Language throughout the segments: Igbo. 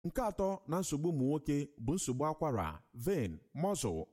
nke atọ na nsogbu ụmụ nwoke bụ nsogbu akwara vein muscle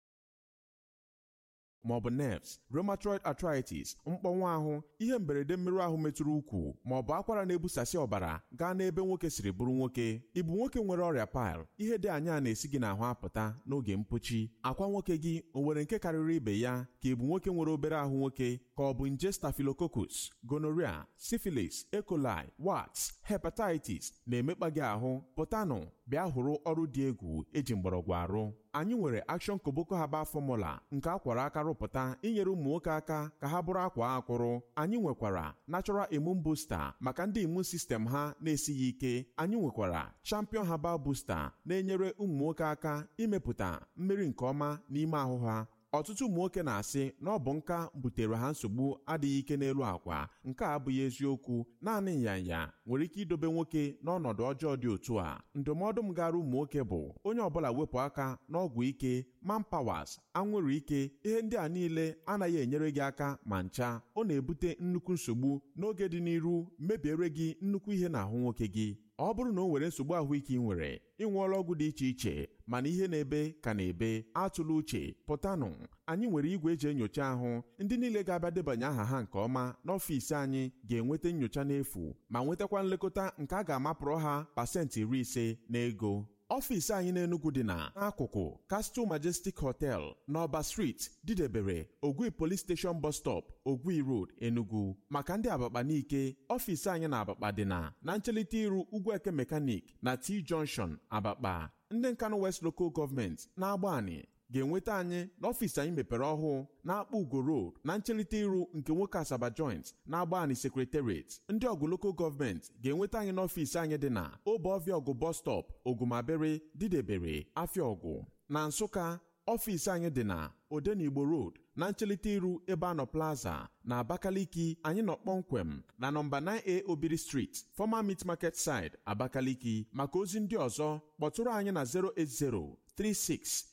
maọbụ nerves rheumatoid arthritis mkpọnwụ ahụ ihe mberede mmerụ ahụ metụrụ ukwu maọbụ akwara na-ebusasị ọbara gaa n'ebe nwoke siri bụrụ nwoke ịbụ nwoke nwere ọrịa pil ihe dị anya na-esi gị n'ahụ apụta n'oge mpochi akwa nwoke gị o nwere nke karịrị ibe ya ka ịbụ nwoke nwere obere ahụ nwoke ka ọ bụ nje staphylococcus gonorrhea syphilis E. coli warts hepatitis na-emekpa gị ahụ pụtanụ bịa hụrụ ọrụ dị egwu eji mgbọrọgwụ arụ anyị nwere Action Koboko Herbal Formula nke akwara aka rụpụta inyere ụmụ nwoke aka ka ha bụrụ akwa akwụrụ anyị nwekwara Natural Immune Booster maka ndị immune system ha na-esighị ike anyị nwekwara Champion Herbal Booster na-enyere ụmụ nwoke aka imepụta mmiri nke ọma n'ime ahụ ha ọtụtụ ụmụ nwoke na-asị na ọ bụ nka butere ha nsogbu adịghị ike n'elu akwa nke a abụghị eziokwu naanị nyanya nwere ike idobe nwoke n'ọnọdụ ọjọọ dị otu a ndụmọdụ m gara ụmụ nwoke bụ onye ọbụla wepụ aka n'ọgwụ ike manpawas anwụrụ ike ihe ndị a niile anaghị enyere gị aka ma ncha ọ na-ebute nnukwu nsogbu n'oge dị n'iru mebiere gị nnukwu ihe n'ahụ nwoke gị ọ bụrụ na o nwere nsogbu ahụike ị nwere ị ṅụọla ọgwụ dị iche iche mana ihe na-ebe ka na-ebe atụla uche pụtanụ anyị nwere igwe eji enyocha ahụ ndị niile ga-abịa debanye aha ha nke ọma n'ọfịs anyị ga-enweta nyocha n'efu ma nwetakwa nlekọta nke a ga-amapụrụ ha pasentị iri ise n'ego ọfịs anyị n'Enugu dị na n'akụkụ Castle Majestic Hotel n'Ọba Street didebere Ogwi Police Station Bus Stop Ogwi Road Enugu maka ndị Abakpa n'ike ọfịs anyị na Abakpa dị na na nchelite iru Ugwueke Mechanic na T Junction Abakpa ndị Nkanu West Local Government na-agba anyị ga-enweta anyị n'ọfịs anyị mepere ọhụụ na-akpọ Ugo Road na nchelite iru nke nwoke Asaba Joint na-agba anyị Secretariat ndị ọgụ Local Government ga-enweta anyị n'ọfịs anyị dị na Obeọfịa ọgụ Bus Stop Ogumabere Didebere Afịaọgụ na Nsụka ọfịs anyị dị na Odenigbo Road na nchelite iru ebe anọ Plaza na Abakaliki anyị nọ kpọmkwem na nọmba 9A Obiri Street Former Meat Market Side Abakaliki maka ozi ndị ọzọ kpọtụrụ anyị na 080 36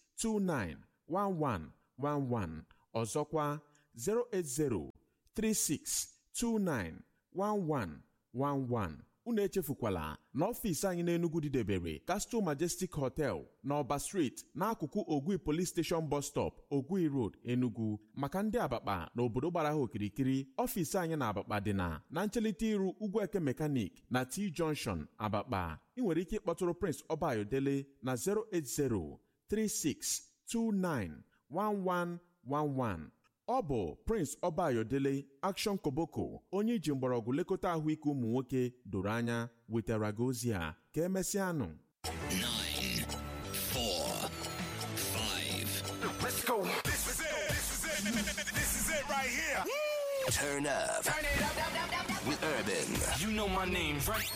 291111 ọzọkwa 08036291111 unu echefukwala na ọfịs anyị n'Enugu didebere Castle Majestic Hotel n'Ọba Street n'akụkụ Ogwi Police Station Bus Stop Ogwi Road Enugu maka ndị Abakpa na obodo gbara ha okirikiri ọfịs anyị na Abakpa dị na na nchelite iru Ugwueke Mechanic na T Junction Abakpa ị nwere ike ịkpọtụrụ Prince Ọbayodele na 080 36291111 ọ bụ Prince Ọbayodele Action Koboko onye iji mgbọrọgwụ lekọta ahụike ụmụ nwoke doro anya wetara gị ozi a ka emesịanụ nine, four, five. Let's go. This is it. This is it. This is it right here. Turn up Turn it up, up, up, up, up. with Urban. You know my name, right?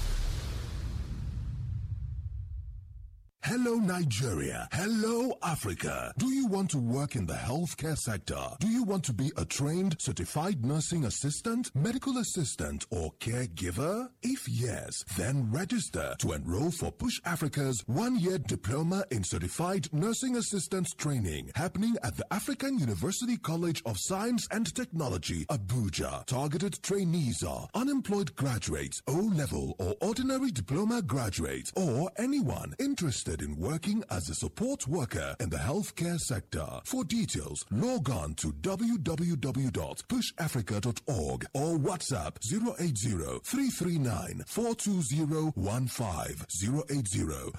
Hello, Nigeria. Hello, Africa. Do you want to work in the healthcare sector? Do you want to be a trained, certified nursing assistant, medical assistant, or caregiver? If yes, then register to enroll for Push Africa's one year diploma in certified nursing assistant training happening at the African University College of Science and Technology, Abuja. Targeted trainees are unemployed graduates, O level or ordinary diploma graduates, or anyone interested in working as a support worker in the healthcare sector. For details, log on to www.pushafrica.org or WhatsApp 080-339-42015,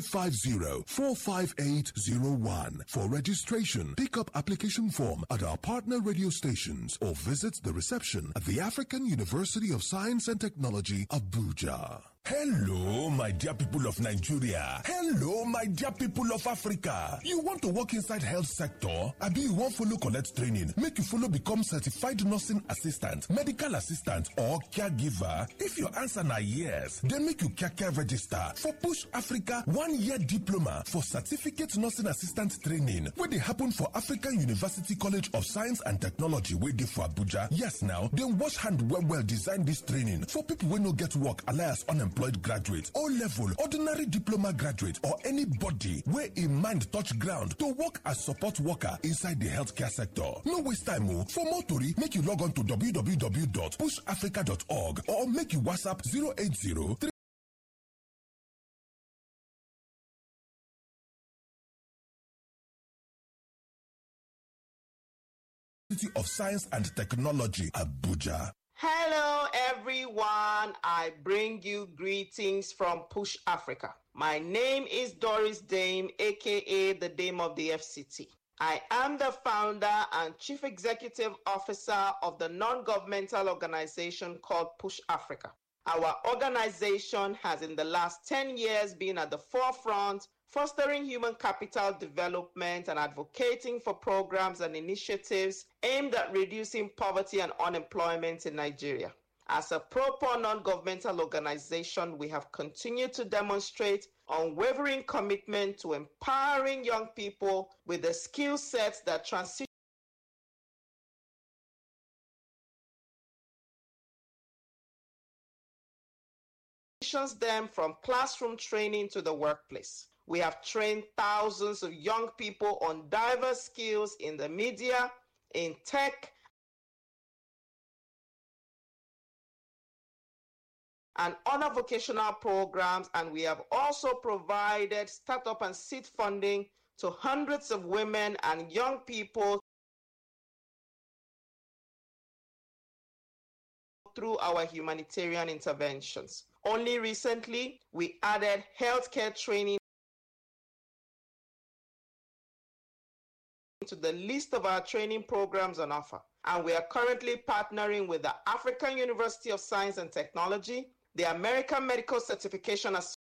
080-550-45801. For registration, pick up application form at our partner radio stations or visit the reception at the African University of Science and Technology, Abuja. Hello, my dear people of Nigeria. Hello, my dear people of Africa. You want to work inside health sector? Abi you wan follow collect training make you follow become certified nursing assistant, medical assistant or caregiver? If your answer na yes, then make you kaka register for Push Africa one year diploma for certificate nursing assistant training wey dey happen for African University College of Science and Technology wey dey for Abuja. Yes now, dem wash hand well well design dis training for people wey no get work alias unemployed graduate, O level, ordinary diploma graduate or anybody wey im mind touch ground to work as support worker inside the healthcare sector. No waste time o. For more tori, make you log on to www.pushafrica.org or make you WhatsApp 080 of Science and Technology, Abuja. Hello, everyone. I bring you greetings from Push Africa. My name is Doris Dame, aka the Dame of the FCT. I am the founder and chief executive officer of the non governmental organization called Push Africa. Our organization has, in the last 10 years, been at the forefront, fostering human capital development and advocating for programs and initiatives aimed at reducing poverty and unemployment in Nigeria. As a proper non governmental organization, we have continued to demonstrate unwavering commitment to empowering young people with the skill sets that transition. them from classroom training to the workplace. We have trained thousands of young people on diverse skills in the media, in tech, and other vocational programs, and we have also provided startup and seed funding to hundreds of women and young people through our humanitarian interventions. Only recently, we added healthcare training to the list of our training programs on offer. And we are currently partnering with the African University of Science and Technology, the American Medical Certification